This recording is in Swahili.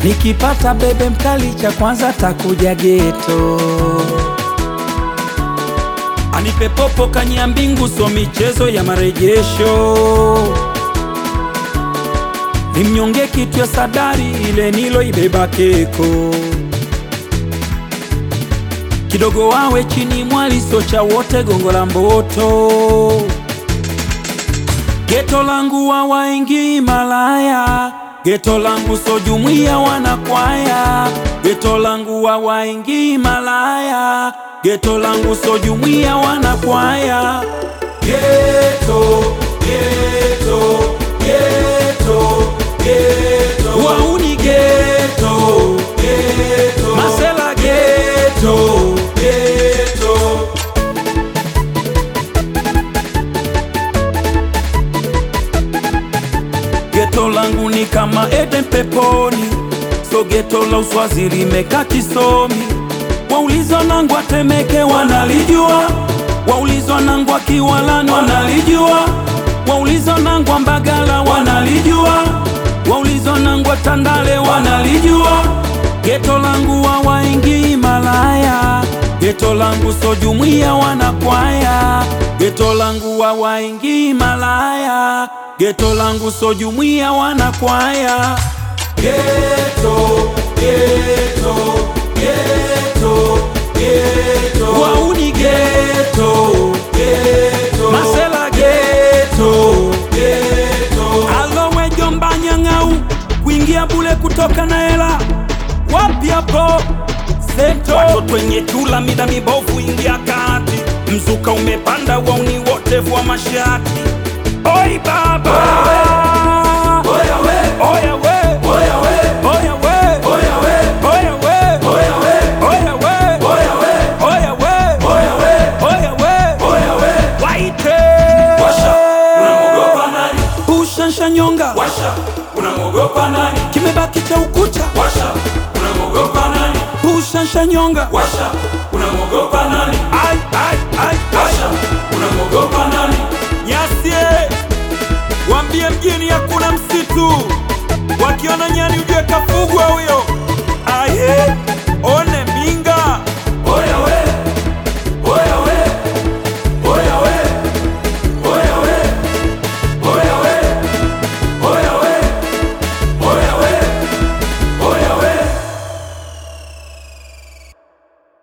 Nikipata bebe mkali cha kwanza takuja geto, anipe popo kanya mbingu, so michezo ya marejesho, nimnyonge kitu ya sadari ile nilo ibeba keko, kidogo wawe chini mwali so cha wote gongo la mboto, geto langu wawaingi malaya Geto langu so jumuiya wanakwaya, geto langu wawaingi malaya, geto langu so jumuiya wanakwaya. Geto, geto, geto, geto, wauni geto, geto, masela geto, geto. Geto langu ni kama Eden peponi, so geto la uswazi limeka kisomi. Waulizwa nangu Atemeke wanalijua, waulizwa nangu Kiwalani wanalijua, waulizwa nangu Mbagala wanalijua, waulizwa nangu Tandale wanalijua. Geto langu wawaingi malaya, geto langu so jumuiya wanakwaya, geto langu wawaingi malaya Geto langu so jumuiya wanakwaya. Geto, geto, geto, geto, wauni geto, geto, masela geto, geto, alowe jomba nyang'au kuingia bule kutoka na hela wapi hapo seto, watoto wenye chula mida mibovu ingia kati, mzuka umepanda wauni wote vua mashati Oi baba Oya we Oya we Oya we Oya we Oya we Oya we Oya we Oya we Oya we Oya we Oya we Oya we Oya we Waite Washa, unamwogopa nani? Ushansha nyonga Washa, unamwogopa nani? Kimebaki cha ukuta Washa, unamwogopa nani? Ushansha nyonga Washa,